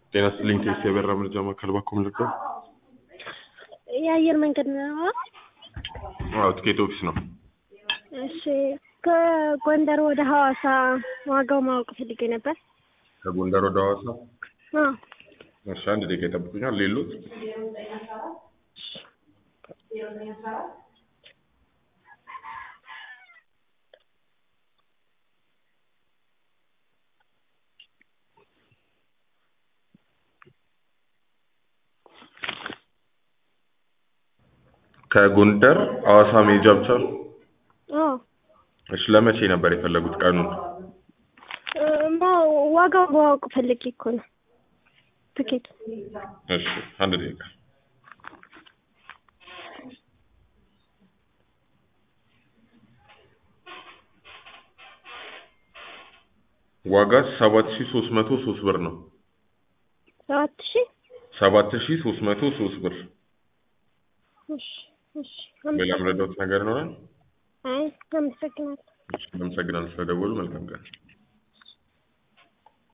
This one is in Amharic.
ጤና ይስጥልኝ ቴስ የበራ መረጃ ማዕከል ባኮም ልርዳ? የአየር መንገድ ነው። አዎ ትኬት ኦፊስ ነው። እሺ ከጎንደር ወደ ሐዋሳ ዋጋው ማወቅ ፈልጌ ነበር። ከጎንደር ወደ ሐዋሳ አዎ እሺ፣ አንድ ደቂቃ ይጠብቁኛል። ሌሎት ከጎንደር ሐዋሳ መሄጃ ብቻ ነው? አዎ እሺ፣ ለመቼ ነበር የፈለጉት ቀኑን? እማ ዋጋው ማወቅ ፈልጌ እኮ ነው ትኬቱ። እሺ፣ አንድ ደቂቃ ዋጋ ሰባት ሺህ ሶስት መቶ ሶስት ብር ነው። ሰባት ሺህ ሰባት ሺህ ሶስት መቶ ሶስት ብር። እሺ እሺ ሌላ የምረዳዎት ነገር ይኖራል? አይ አመሰግናለሁ። አመሰግናለሁ ስለደወሉ። መልካም ቀን።